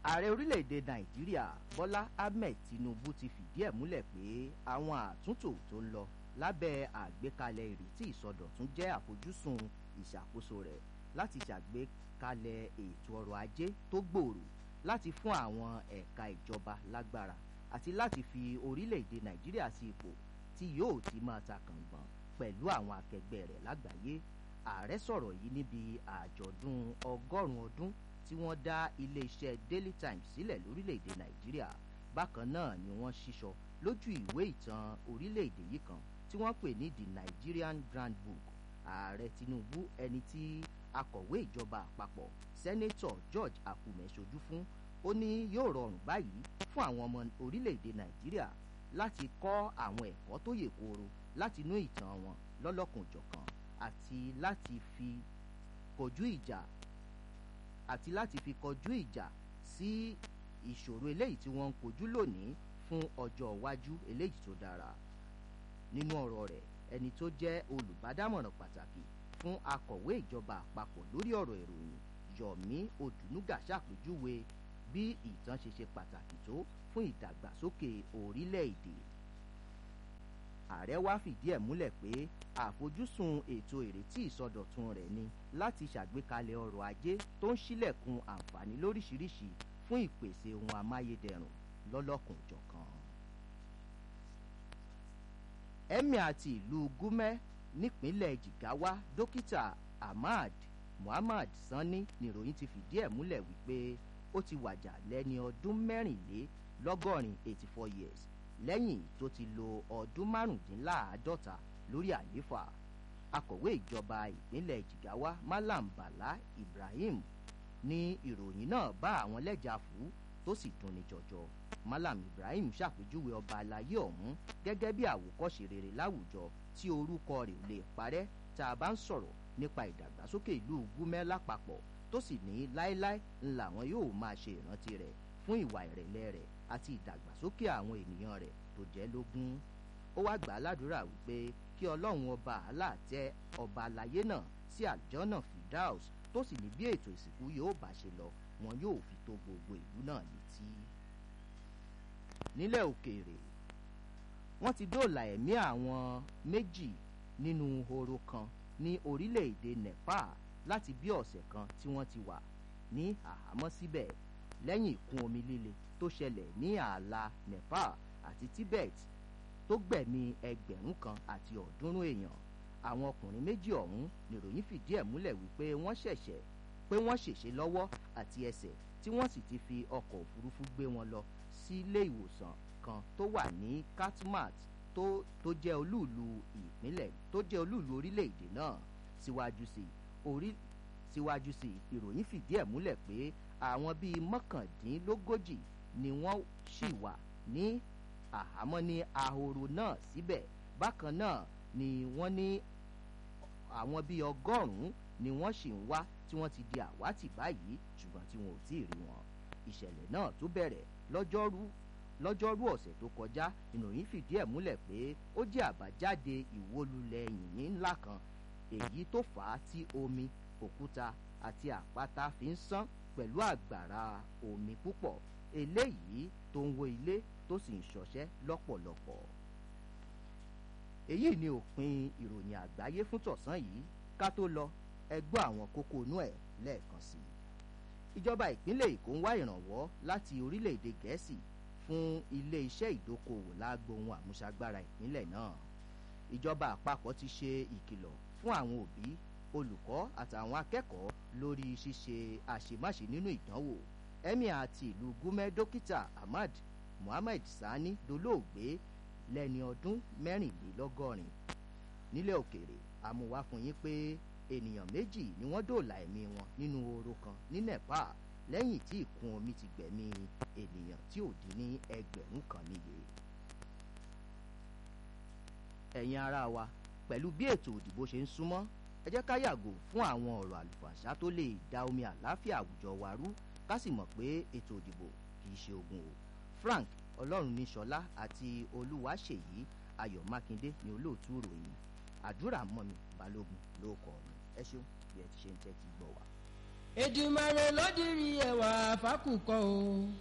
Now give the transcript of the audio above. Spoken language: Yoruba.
ààrẹ orílẹ̀-èdè nàìjíríà bọ́lá ahmed tinubu ti fìdí ẹ̀ múlẹ̀ pé àwọn àtúntò tó ń lọ lábẹ́ àgbékalẹ̀ ìrètí ìsọdọ̀tún jẹ́ àfojúsùn ìṣàkóso rẹ̀ láti ṣàgbékalẹ̀ ètò ọrọ̀ ajé tó gbòòrò láti fún àwọn ẹ̀ka ìjọba lágbára àti láti fi orílẹ̀-èdè nàìjíríà sí ipò tí yóò ti máa ta kàngbọ̀n pẹ̀lú àwọn akẹgbẹ́ rẹ̀ lágbàáyé ààrẹ sọ̀rọ̀ yìí níbi àjọ̀dún ọgọ́rùn-ún ọdún tí wọ́n dá iléeṣẹ́ daily times sílẹ̀ lórílẹ̀‐èdè nàìjíríà bákan náà ni wọ́n ṣíṣọ lójú ìwé ìtàn orílẹ̀‐èdè yìí kan tí wọ́n pè ní the nigerian grand book ààrẹ tinubu ẹni tí akọ̀wé ìjọba àpapọ̀ sẹ́nẹ́tọ̀ george akume ṣojú fún ó ní yóò rọrùn báyìí fún àwọn ọmọ orílẹ̀‐èdè nàìjíríà láti kọ́ àwọn ẹ̀kọ́ tó yè kooro láti inú ìtàn wọn lọ́lọ́kùnjọ̀kan àti láti fi kojú ìjà àti láti fi kọjú ìjà sí ìṣòro eléyìí tí wọ́n ń kojú lónìí fún ọjọ́ iwájú eléyìí tó dára nínú ọ̀rọ̀ rẹ̀ ẹni tó jẹ́ olùbádámọ̀ràn pàtàkì fún akọ̀wé ìjọba àpapọ̀ lórí ọ̀rọ̀ ìròyìn yomi odunuga ṣàpèjúwe bí ìtàn ṣe ṣe pàtàkì tó fún ìdàgbàsókè orílẹ̀-èdè ààrẹ wá fìdí ẹ̀ múlẹ̀ pé àfojúsùn ètò ìrètí ìsọdọ̀tun rẹ̀ ni láti ṣàgbékalẹ̀ ọrọ̀ ajé tó ń ṣílẹ̀kùn àǹfààní lóríṣiríṣi fún ìpèsè ohun amáyédẹrùn lọ́lọ́kùnjọ̀kan. emir àti ìlú gúmẹ́ nípínlẹ̀ jigawa dókítà ahmad muhammad sanni níròyìn ti fìdí ẹ̀ múlẹ̀ wípé ó ti wàjà lẹ́ni ọdún mẹ́rìnlélọ́gọ́rin eighty four years lẹ́yìn tó ti lo ọdún márùndínláàádọ́ta lórí àlééfà akọ̀wé ìjọba ìpínlẹ̀ jigawa malam bala ibrahim ní ìròyìn náà bá àwọn lẹ́jà fún tó sì dunni jọjọ malam ibrahim ṣàpèjúwe ọba alayé ọ̀hún gẹ́gẹ́ bí àwòkọ́ṣe rere láwùjọ tí orúkọ rẹ̀ ò lè parẹ́ tá a bá ń sọ̀rọ̀ nípa ìdàgbàsókè ìlú gúmẹ́ lápapọ̀ tó sì ní láéláé ńlá wọn yóò máa ṣe ìrántí rẹ̀ fún ìwà ìrẹ̀lẹ̀ rẹ̀ àti ìdàgbàsókè àwọn ènìyàn rẹ̀ tó jẹ́ lógún ó wá gbà á ládùúrà wípé kí ọlọ́run ọba àlá tẹ ọba àlàyé náà sí àjọ́nà fidaus tó sì ní bí ètò ìsìnkú yóò bá ṣe lọ wọn yóò fi tó gbogbo ìlú náà létí. nílẹ̀ òkèèrè wọ́n ti dóòlà ẹ̀mí àwọn méjì nínú horo kan ní orílẹ̀-èdè nepal láti bí ọ̀sẹ̀ kan tí wọ́n ti wà ní àhámọ́ síbẹ̀ lẹ́yìn ìkún omi líle tó ṣẹlẹ̀ ní ààlà nepal àti tibet tó gbẹ̀mí ẹgbẹ̀rún kan àti ọ̀ọ́dúnrún èèyàn àwọn ọkùnrin méjì ọ̀hún nìròyìn fìdí ẹ̀ múlẹ̀ wípé wọ́n ṣẹ̀ṣẹ̀ pé wọ́n ṣèṣe lọ́wọ́ àti ẹsẹ̀ tí wọ́n sì ti fi ọkọ̀ òfurufú gbé wọn lọ sílé ìwòsàn kan tó wà ní katmat tó tó jẹ́ olúùlú ìpínlẹ̀ tó jẹ́ olúùlú orílẹ̀-èdè náà síwájú sí orí síwájú sí ìròyìn fìdí ẹ̀ múlẹ̀ pé àwọn bíi mọ́kàndínlógójì ni wọ́n ṣì wà ní àhámọ́ ní ahoro náà síbẹ̀ bákan náà ni wọ́n ní àwọn bíi ọgọ́rùn-ún ni wọ́n sì ń wá tí wọ́n ti di àwátì báyìí ṣùgbọ́n tí wọn ò tí ì rí wọn ìṣẹ̀lẹ̀ náà tó bẹ̀rẹ̀ lọ́jọ́rú lọ́jọ́rú ọ̀sẹ̀ tó kọjá ìròyìn fìdí ẹ̀ múlẹ̀ pé ó jẹ́ àbájáde ìwólulẹ̀ yìnyín ńlá kan èyí tó fà á tí omi òkúta àti àpáta fi ń sán pẹ̀lú àgbàrá omi púpọ̀ eléyìí tó ń wo ilé tó sì ń ṣọṣẹ́ lọ́pọ̀lọpọ̀. èyí ni òpin ìròyìn àgbáyé fún tọ̀sán yìí ká tó lọ ẹgbọ́ àwọn kókó inú ẹ̀ lẹ́ẹ̀kan sí i. ìjọba ìpínlẹ̀ èkó ń wá ìrànwọ́ láti orílẹ̀-èdè gẹ̀ẹ́sì fún ilé-iṣẹ́ ìdókòwò lágbo ohun àmúṣagbára ìpínlẹ̀ náà. ìjọba àpapọ̀ ti ṣe ìkìlọ̀ fún àwọn òbí olùkọ́ àtàwọn akẹ́kọ̀ọ́ lórí ṣíṣe àṣemáṣe nínú ìdánwò emir àti ìlú gúmẹ́ dókítà ahmad muhammed sani dolóògbé lẹ́ni ọdún mẹ́rìnlélọ́gọ́rin nílẹ̀ òkèèrè àmúwá fún yín pé ènìyàn méjì ni wọ́n dòòlà ẹ̀mí wọn nínú oró kan ní nepal lẹ́yìn tí ìkún omi ti gbẹ̀mí ènìyàn tí ò dín ní ẹgbẹ̀rún kan níye. ẹ̀yin ara wa pẹ̀lú bí ètò òdìbò ṣe ń súnmọ́ ẹ jẹ́ ká yàgò fún àwọn ọ̀rọ̀ àlùfàṣà tó lè da omi àláfíà àwùjọ wa rú ká sì mọ̀ pé ètò òdìbò kì í ṣe ogun o frank ọlọ́runníṣọlá àti olúwaṣèyí ayọ̀ mákindé ni olóòtú ìròyìn àdúrà mọ́mi balógun ló kọ́ mi ẹ ṣeun bí ẹ ti ṣe ń tẹ́tí gbọ́ wa. èdùmàrè ló dirí ẹwà fàákùkọ o.